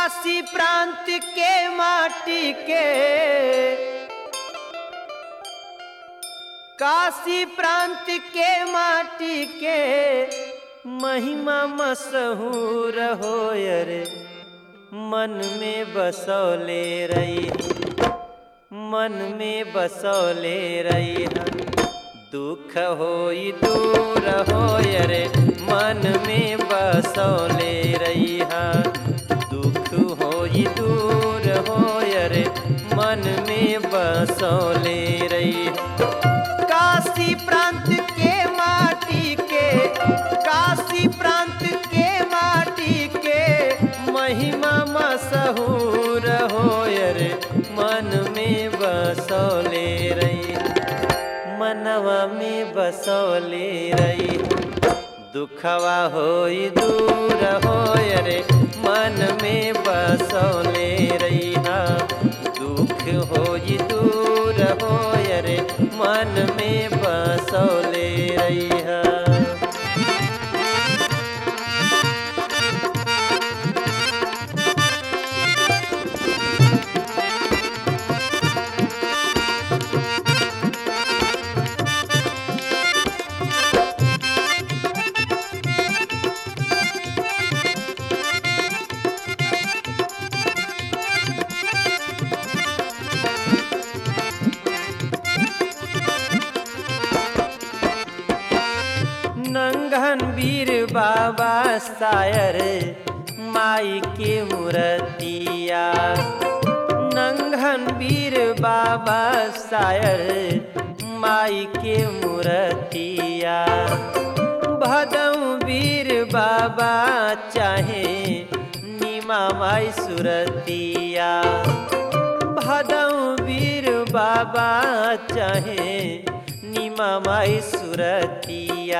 काशी प्रांत के माटी के काशी प्रांत के माटी के महिमा मशहूर हो रे मन में बसौले रही मन में बसौले रही दुख होई दूर हो रे मन में बसौले रही दुख होई दूर हो रे मन में बसौले रही काशी प्रांत के माटी के काशी प्रांत के माटी के महिमा मशहूर हो रे मन में बसौले रही मनवा में बसौले रही दुखवा होई दूर हो रे मन में बसौले रही दुख होई दूर हो रे मन में बसौले रही नंगन वीर बाबा सायर माई के मूर्तिया नंगन वीर बाबा सायर माई के मूर्तिया भदऊ वीर बाबा चाहे नीमा माई सुरतिया भदऊ वीर बाबा चाहे नीमा माई सुरतिया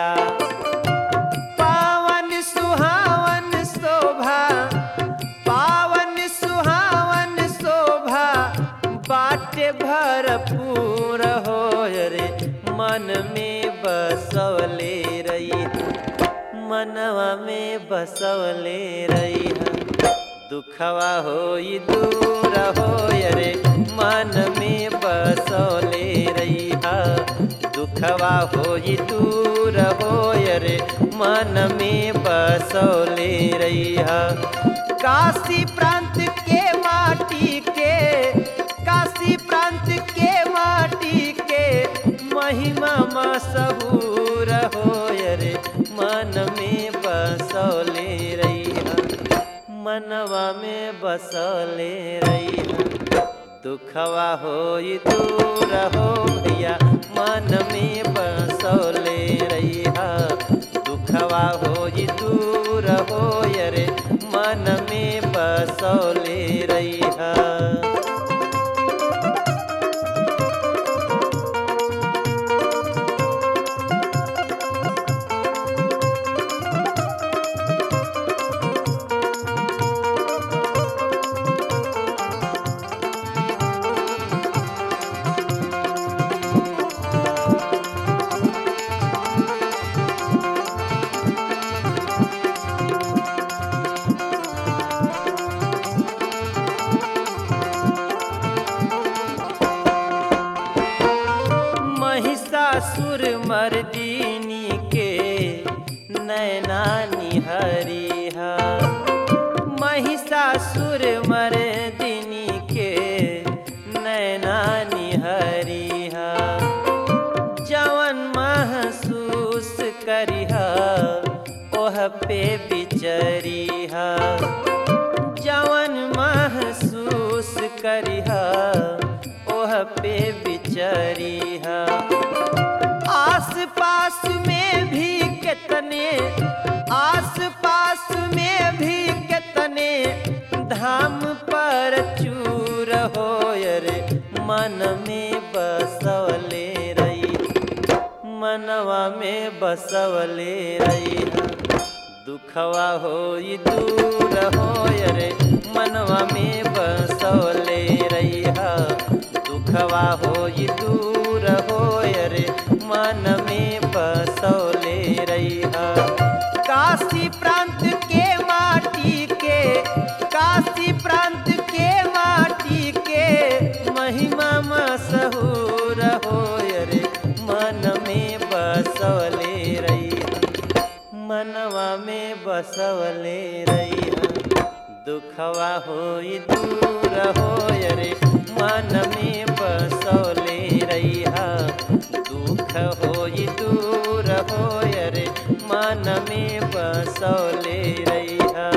पावन सुहावन शोभा पावन सुहावन शोभा बाटे भरपूर हो रे मन में बसवले रही मनवा में बसवले रही दुखवा होई दूर हो रे मन में बसौले रही दुखवा होई दूर हो रे मन में बसौले रही काशी प्रांत के माटी के काशी प्रांत के माटी के महिमा मशहूर हो रे मन में बसौले रही मनवा में बसले रही दुखवा होई दूर हो भैया मन में बसले रही दुखवा होई दूर हो रे मन में बसले रही महिषासुर मर्दिनी के नैना निहरिहा महिषासुर मर्दिनी के नैना निहरिहा जवन महसूस करिहा ओह पे बिचरिहा जवन महसूस करिहा ओह पे बिचरिहा आस पास में भी कितने आस पास में भी कितने धाम पर चूर हो रे मन में बसवले रही मनवा में बसवले रही दुखवा होई दूर हो रे मनवा में बसवले रही दुखवा होई दूर हो रे मन में बसौले रही काशी प्रांत के माटी के काशी दूर हो रे मन में बसवले रहिया मनवा में बसवले रहिया दुखवा होई दूर हो रे मन में बसवले रहिया दुख होई दूर हो रे मन में बसवले रहिया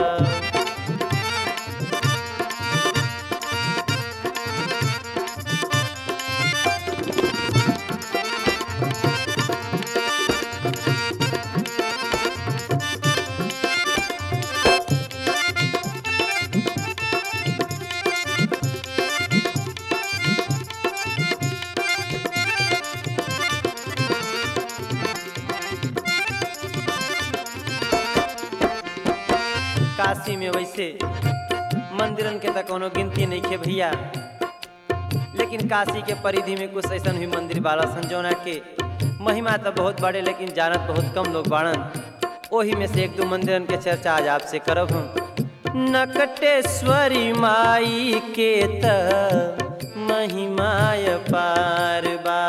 काशी में वैसे मंदिरन के तक कोनो गिनती नहीं खे भैया लेकिन काशी के परिधि में कुछ ऐसा भी मंदिर बाला संजोना के महिमा तो बहुत बड़े लेकिन जानत बहुत कम लोग बाड़न ओही में से एक दो मंदिरन के चर्चा आज आपसे करब हम नकटेश्वरी माई के त महिमाय पार बा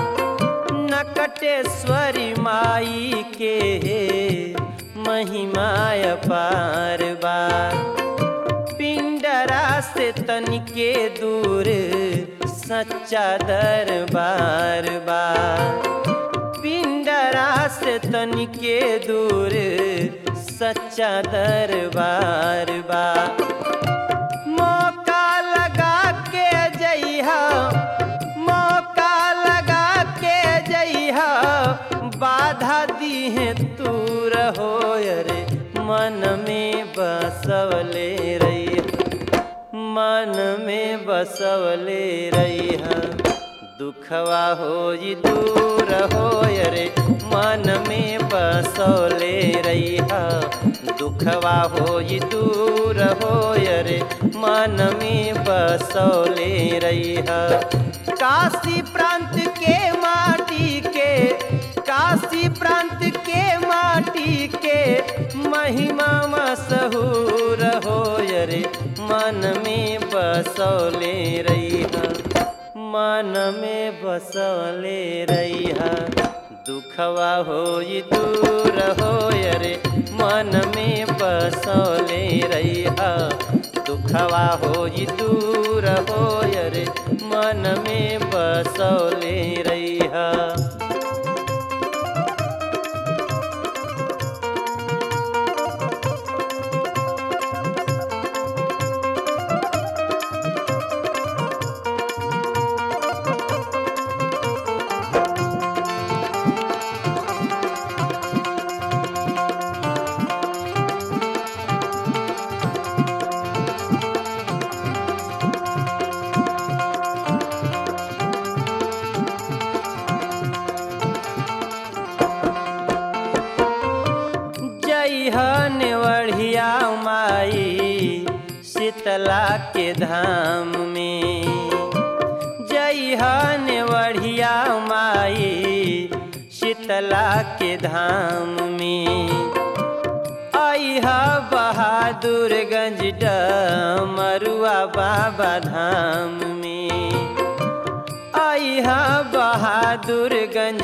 नकटेश्वरी माई के महिमाय पार बा पिंडरा से तनिके दूर सच्चा दरबार बा पिंडरा से तनिके दूर सच्चा दरबार बा मौका लगा के जइहा मौका लगा के जइहा बाधा दी है तू रहो रे मन में बसवले रही मन में बसवले रहिया दुखवा होई दूर हो रे मन में बसवले रहिया दुखवा होई दूर हो रे मन में बसवले रहिया काशी प्रांत के माटी के काशी प्रांत के माटी के महिमा मशहूर हो रे मन में बसौले रहिया मन में बसौले रहिया दुखवा होई दूर हो रे मन में बसौले रहिया दुखवा होई दूर हो रे मन में बसौले रहिया जय नेवढ़िया माई शीतला के धाम में जय नेवढ़िया माई शीतला के धाम में अहा बहादुरगंज डमरुआ बाबा धाम में अहा बहादुरगंज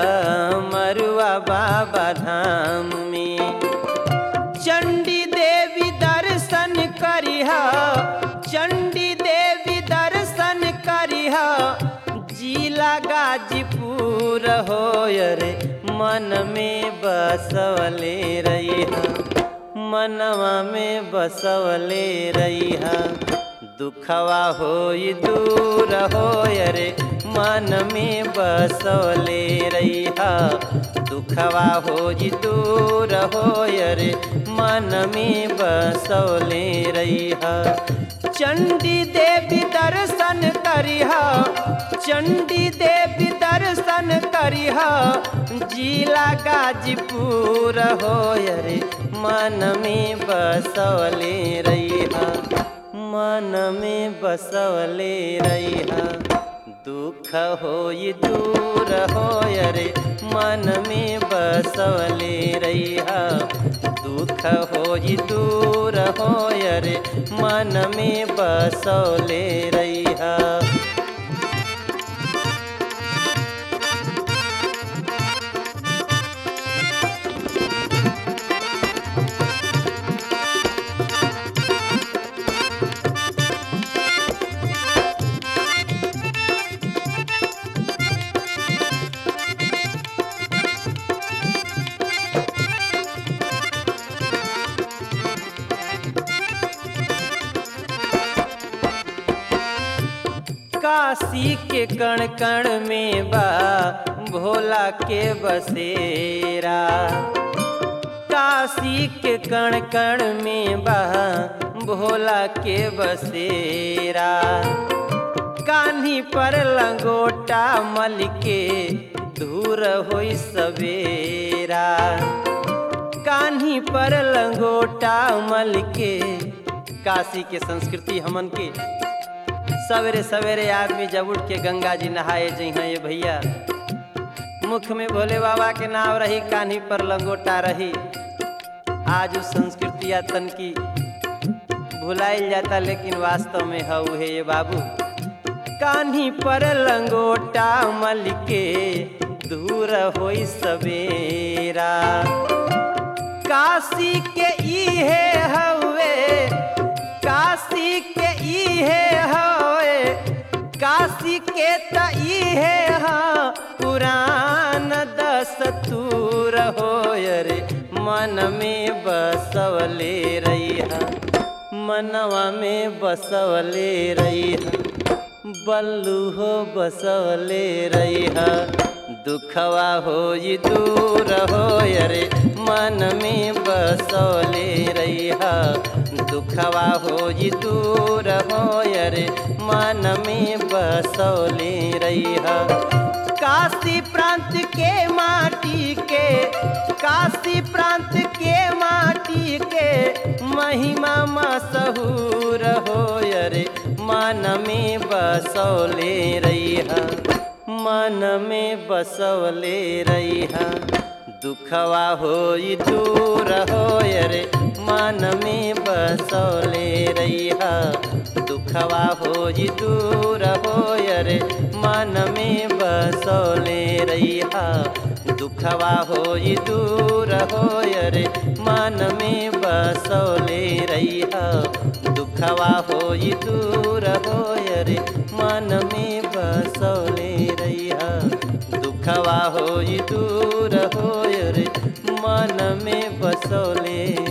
डमरुआ बाबा धाम में चंडी देवी दर्शन करिहा चंडी देवी दर्शन करिहा जिला गाजीपुर हो रे मन में बसवले रहिहा मनवा में बसवले रहिहा दुखवा होई दूर हो रे मन में बसवले रहिहा दुखवा होई दूर हो रे मन में बसवले रहिहा चंडी देवी दर्शन करिहा चंडी देवी दर्शन करिहा जिला गाजीपुर हो रे मन में बसवले रहिहा मन में बसवले रहिहा दुख होई दूर हो रे मन में बसवले रहिहा दुख होई दूर हो रे मन में बसवले रहिहा काशी के कण कण में बा भोला के बसेरा काशी के कण कण में बा भोला के बसेरा कान्ही पर लंगोटा मल के दूर होई सवेरा कान्ही पर लंगोटा मल के काशी के संस्कृति हमन के सवेरे सवेरे आदमी जब उठ के गंगा जी नहाए जइहा ये भैया मुख में भोले बाबा के नाम रही कान्ही पर लंगोटा रही आज उस संस्कृतिया तन की भुलाइल जाता लेकिन वास्तव में हऊ है ये बाबू कान्ही पर लंगोटा मल के दूर होई सवेरा काशी के इहे हवे काशी के इहे हवे काशी के त इहे हा पुरान दस्तूर हो रे मन में बसवले रहिहा मनवा में बसवले रहिहा बल्लू हो बसवले रहिहा दुखवा हो दूर हो रे मन में बसवले रहिहा दुखवा हो दूर हो रे मन में बसवले रहिहा काशी प्रांत के माटी के काशी प्रांत के माटी के महिमा मशहूर हो रे मन में बसौले रहिहा मन में बसौले रहिहा दुखवा हो दूर हो रे मन में बसौले रहिहा दुखवा हो दूर हो रे मन में बसौले रहिहा दुखवा हो दूर हो रे मन में बसौले रहिहा दुखवा हो दूर हो रे मन में बसौले रहिहा दुखवा हो दूर हो रे मन में बसौले